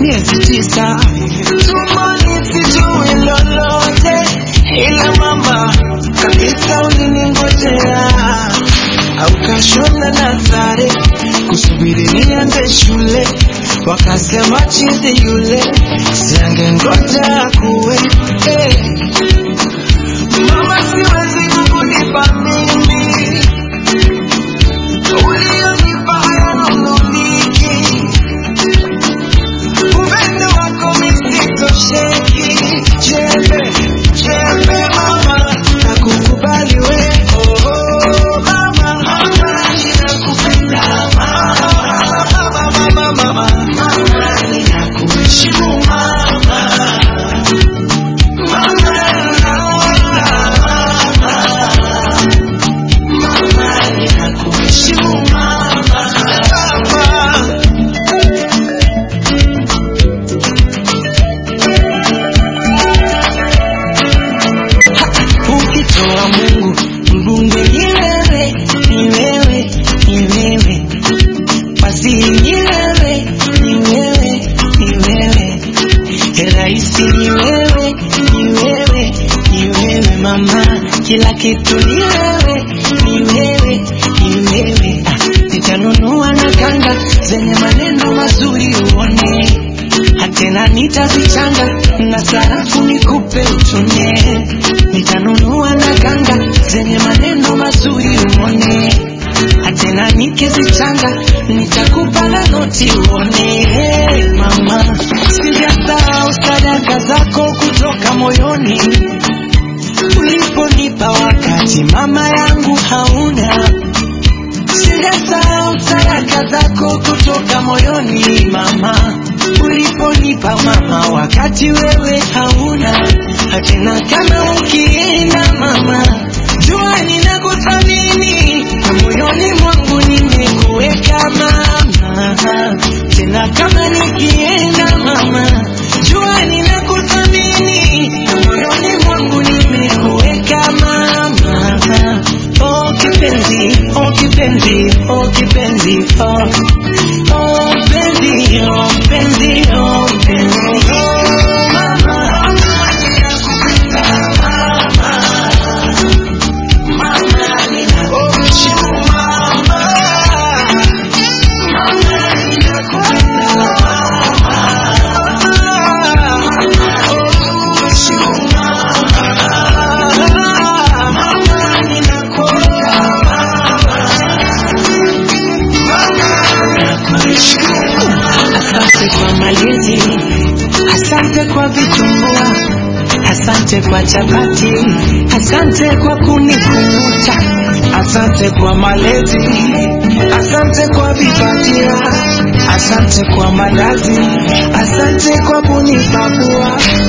miezi tisa tumboni sijui lolote ila mama kabisa uliningojea au kashona na sare kusubiri niende shule wakasema chizi yule siangengoja kuwe eh. mama siwezi kukulipa mimi ulionipa hayanunuliki upendo wako misitosheki jembe jembe mama nakukubali we oh, oh, mama mama ninakupenda mama mama mama mama ninakuheshimu mama mama mama ninakuheshimu mama mama ukitoa Mungu mbunge ni wewe, ni wewe, ni wewe, waziri ni wewe, ni wewe, ni wewe, rais ni wewe, ni wewe, ni wewe mama, kila kitu ni wewe, ni wewe, ni wewe. Ah, Nitanunua na kanga zenye maneno mazuri uone hatena nitazichanga na sarafu nikupe utumie. Nitanunua na kanga zenye maneno mazuri uone, hatena nikizichanga nitakupa na noti uone. Hey, mama, sijasahau sadaka zako kutoka moyoni uliponipa wakati mama yangu hauna Sijasahau sadaka zako kutoka moyoni mama, uliponipa mama, wakati wewe hauna hatena. Kama ukienda mama, jua ninakuthamini na moyoni mwangu nimekuweka mama, tena kama nikienda mama, jua ninakuthamini na moyoni mwangu nimekuweka mama. Oh kipenzi, oh kipenzi, oh kipenzi, oh oh mpenzi, oh mpenzi, oh mpenzi, oh mama. Ninakupenda mama, mama ninakuheshimu mama, mama ninakupenda mama, heshimu mama, mama ninakupenda Asante kwa malezi, asante kwa vitumbua, asante kwa chapati, asante kwa kunikumbuta, asante kwa malezi, asante kwa vipatia, asante kwa malazi, asante kwa kunipakua,